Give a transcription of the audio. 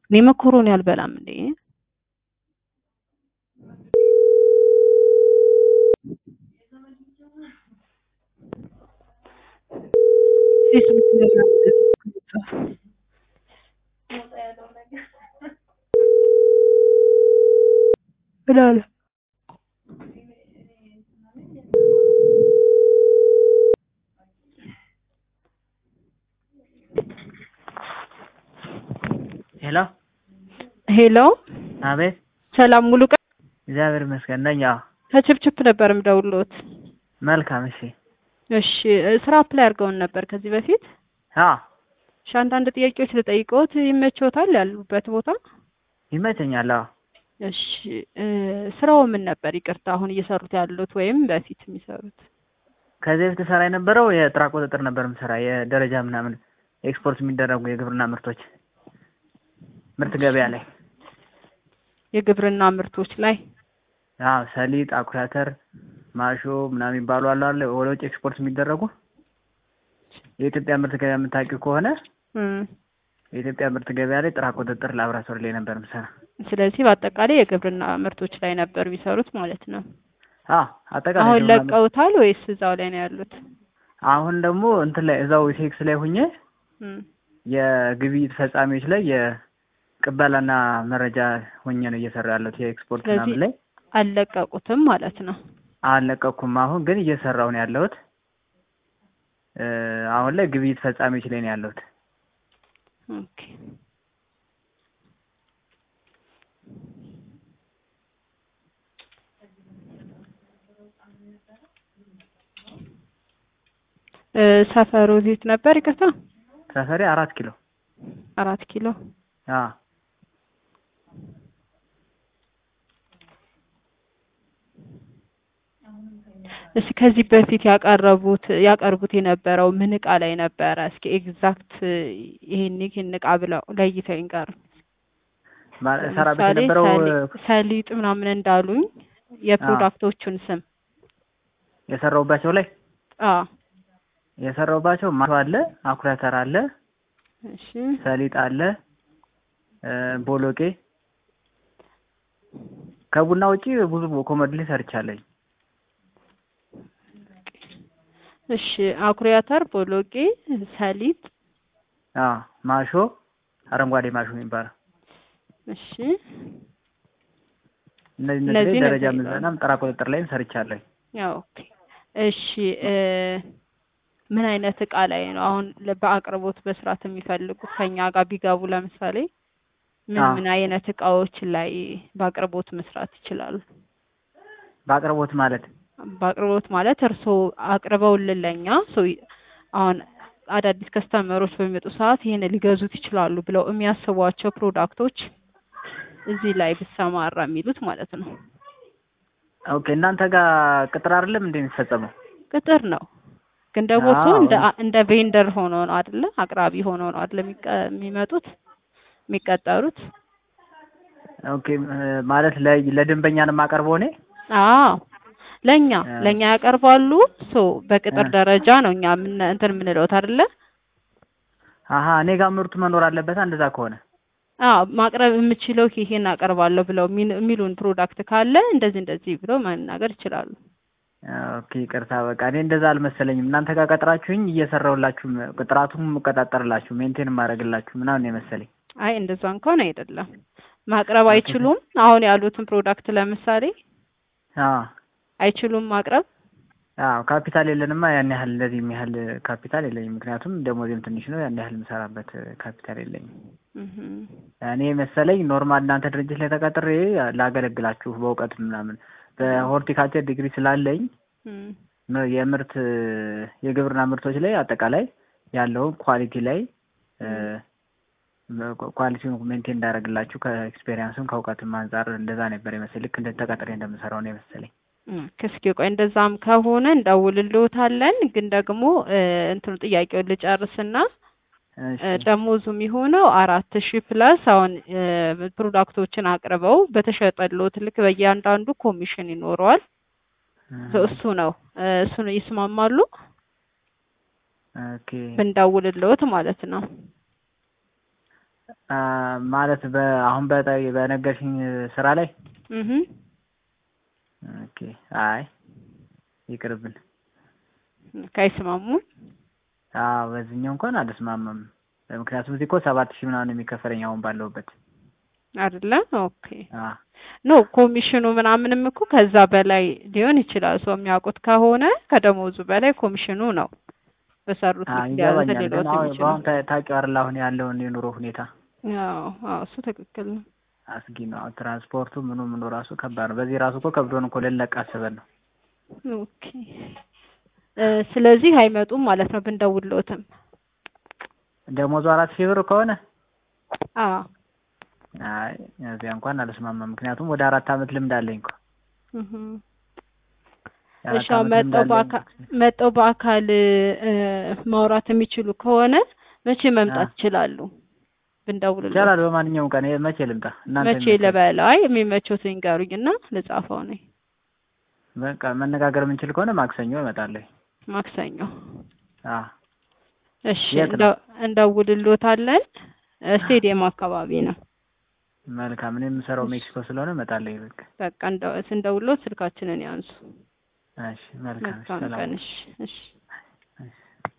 እኔ መኮሮኒ አልበላም እንዴ ምን አለ ሄሎ ሄሎ አቤት ሰላም ሙሉ ቀን እግዚአብሔር ይመስገን ነኝ። አዎ ከችፕችፕ ነበር የምደውልዎት። መልካም። እሺ እሺ ስራ አፕላይ አድርገውን ነበር ከዚህ በፊት። አዎ እሺ አንዳንድ ጥያቄዎች ልጠይቅዎት ይመችዎታል? ያሉበት ቦታ ይመቸኛል። አዎ እሺ እ ስራው ምን ነበር? ይቅርታ አሁን እየሰሩት ያሉት ወይም በፊት የሚሰሩት? ከዚህ በፊት ሰራ የነበረው የጥራ ቁጥጥር ነበር ምሰራ የደረጃ ምናምን ኤክስፖርት የሚደረጉ የግብርና ምርቶች ምርት ገበያ ላይ የግብርና ምርቶች ላይ አዎ ሰሊጥ፣ አኩሪ አተር፣ ማሾ ምናምን የሚባሉ አሉ አለ ወደ ውጭ ኤክስፖርት የሚደረጉ የኢትዮጵያ ምርት ገበያ የምታውቂው ከሆነ እም፣ የኢትዮጵያ ምርት ገበያ ላይ ጥራ ቁጥጥር ላብራቶሪ ላይ ነበር ምሰራ። ስለዚህ በአጠቃላይ የግብርና ምርቶች ላይ ነበር የሚሰሩት ማለት ነው። አዎ አጠቃላይ አሁን ግብርና ምርት- ለቀውታል ወይስ እዛው ላይ ነው ያሉት? አሁን ደግሞ እንትን ላይ እዛው ቴክስ ላይ ሁኜ እም፣ የግብይት ፈጻሚዎች ላይ የቅበላና መረጃ ሆኜ ነው እየሰራ ያለሁት የኤክስፖርት ስለዚህ ምናምን ላይ አልለቀቁትም ማለት ነው። አልለቀኩም። አሁን ግን እየሰራሁ ነው ያለሁት። እ አሁን ላይ ግብይት ፈጻሚዎች ላይ ነው ያለሁት። ኦኬ እ ሰፈሩ የት ነበር? ይቅርታ ሰፈሬ አራት ኪሎ። አራት ኪሎ። አዎ እስኪ ከዚህ በፊት ያቀረቡት ያቀርቡት የነበረው ምን እቃ ላይ ነበረ? እስኪ ኤግዛክት ይሄን ይሄን እቃ ብለው ለይተው ይንገሩ። ማ- እሰራበት ለምሳሌ የነበረው ሰሊ- ሰሊጥ ምናምን እንዳሉኝ የፕሮዳክቶቹን ስም የሰራሁባቸው ላይ አዎ የሰራሁባቸው ማሾ አለ፣ አኩሪ አተር አለ፣ እሺ ሰሊጥ አለ፣ እ ቦሎቄ ከቡና ውጪ ብዙ ኮመድሊ ሰርቻለኝ። እሺ አኩሪ አተር፣ ቦሎቄ፣ ሰሊጥ አዎ ማሾ፣ አረንጓዴ ማሾ የሚባለው እሺ እነዚህ እነዚህ እነዚህ ላይ ደረጃ እነዚህ ምዘናም ጥራ ቁጥጥር ላይም ሰርቻለኝ። ያው ኦኬ እሺ እ ምን አይነት እቃ ላይ ነው አሁን ለ- በአቅርቦት በስርዓት የሚፈልጉት ከኛ ጋር ቢገቡ ለምሳሌ ምን አዎ። ምን አይነት እቃዎች ላይ በአቅርቦት መስራት ይችላሉ? በአቅርቦት ማለት በአቅርቦት ማለት እርስዎ አቅርበውልን ለኛ ሶ አሁን አዳዲስ ከስተመሮች በሚመጡ ሰዓት ይሄን ሊገዙት ይችላሉ ብለው የሚያስቧቸው ፕሮዳክቶች እዚህ ላይ ብሰማራ የሚሉት ማለት ነው። ኦኬ እናንተ ጋር ቅጥር አይደለም እንደ የሚፈጸመው? ቅጥር ነው ግን ደግሞ እሱ አዎ። እንደ እንደ ቬንደር ሆኖ ነው አይደለ? አቅራቢ ሆኖ ነው አይደለ የሚቀ- የሚመጡት የሚቀጠሩት? ኦኬ እ ማለት ለ- ለደንበኛ ነው የማቀርበው እኔ? አዎ ለኛ አ- ለኛ ያቀርባሉ። ሶ በቅጥር አ- ደረጃ ነው እኛ ምን እንትን የምንለውት አይደለ? አሀ እኔ ጋር ምርቱ መኖር አለበት እንደዛ ከሆነ አዎ ማቅረብ የምችለው ይሄን አቀርባለሁ ብለው የሚል- የሚሉን ፕሮዳክት ካለ እንደዚህ እንደዚህ ብለው መናገር ይችላሉ። ኦኬ ይቅርታ በቃ እኔ እንደዛ አልመሰለኝም። እናንተ ጋር ቀጥራችሁኝ እየሰራሁላችሁ ጥራቱን የምቆጣጠርላችሁ ሜንቴን የማደርግላችሁ ምናምን የመሰለኝ። አይ እንደዛ እንኳን አይደለም። ማቅረብ አይችሉም። አሁን ያሉትን ፕሮዳክት ለምሳሌ አዎ አይችሉም ማቅረብ። አዎ ካፒታል የለንማ ያን ያህል እንደዚህ የሚያህል ካፒታል የለኝም። ምክንያቱም ደሞዜም ትንሽ ነው። ያን ያህል የምሰራበት ካፒታል የለኝም። እህ እኔ መሰለኝ ኖርማል እናንተ ድርጅት ላይ ተቀጥሬ ላገለግላችሁ በእውቀት ምናምን በሆርቲካልቸር ዲግሪ ስላለኝ እም ም- የምርት የግብርና ምርቶች ላይ አጠቃላይ ያለውን ኳሊቲ ላይ ኳሊቲውን ሜንቴን እንዳደረግላችሁ ከኤክስፔሪንስም ከእውቀትም አንጻር እንደዛ ነበር የመሰለኝ። ልክ እንደ ተቀጥሬ እንደምሰራው ነው የመሰለኝ። እስኪ ቆይ እንደዛም ከሆነ እንደውልልዎታለን። ግን ደግሞ እ እንትኑ ጥያቄውን ልጨርስና እሺ እ ደሞዙ የሚሆነው አራት ሺህ ፕላስ አሁን እ ፕሮዳክቶችን አቅርበው በተሸጠልዎት ልክ በእያንዳንዱ ኮሚሽን ይኖረዋል። ሶ እሱ ነው እ እሱን ይስማማሉ ኦኬ ብንደውልልዎት ማለት ነው። አ፣ ማለት በአሁን በጠ- በነገርሽኝ ስራ ላይ እህ ኦኬ። አይ ይቅርብን። ካይስማሙን አዎ በዚህኛው እንኳን አልስማማም። ምክንያቱም እዚህ እኮ ሰባት ሺህ ምናምን የሚከፈለኝ አሁን ባለሁበት። አይደለ? ኦኬ አ ኖ ኮሚሽኑ ምናምንም እኮ ከዛ በላይ ሊሆን ይችላል። ሰው የሚያውቁት ከሆነ ከደሞዙ በላይ ኮሚሽኑ ነው በሰሩት አ ልክ ሊያዝ ይገባኛል። ሊሎት ግን አሁን የሚችለው። በአሁን ታ- ታውቂው አይደል አሁን ያለውን የኑሮ ሁኔታ አዎ አዎ እሱ ትክክል ነው። አስጊ ነው። አሁን ትራንስፖርቱ ምኑ ምኑ ራሱ ከባድ ነው። በዚህ ራሱ እኮ ከብዶን እኮ ልንለቅ አስበን ነው። ኦኬ እ ስለዚህ አይመጡም ማለት ነው ብንደውልዎትም። ደሞዙ አራት ሺህ ብር ከሆነ አዎ አይ እዚያ እንኳን አልስማማም። ምክንያቱም ወደ አራት አመት ልምድ አለኝ እኮ እህ የአራት እሺ አሁን አመት ልምድ መጠው አለኝ። በአካል መጠው በአካል እ ማውራት የሚችሉ ከሆነ መቼ መምጣት አ ይችላሉ? ብንደውልልዎት ይቻላል። በማንኛውም ቀን ይሄ መቼ ልምጣ? እናንተ መቼ የሚመቸኝ ልበል? አይ የሚመቾት ይንገሩኝና ልጻፈው ነኝ። በቃ መነጋገር የምንችል ከሆነ ማክሰኞ እመጣለሁ። ማክሰኞ አ እሺ የት ነው? እንደ- እንደውልልዎታለን። ስቴዲየም አካባቢ ነው። መልካም። እኔ የምሰራው እሺ ሜክሲኮ ስለሆነ እመጣለሁ። በቃ በቃ እንደ ስንደውልዎት ስልካችንን ያንሱ። እሺ፣ መልካም። እሺ፣ መልካም ሰላም ቀን። እሺ እሺ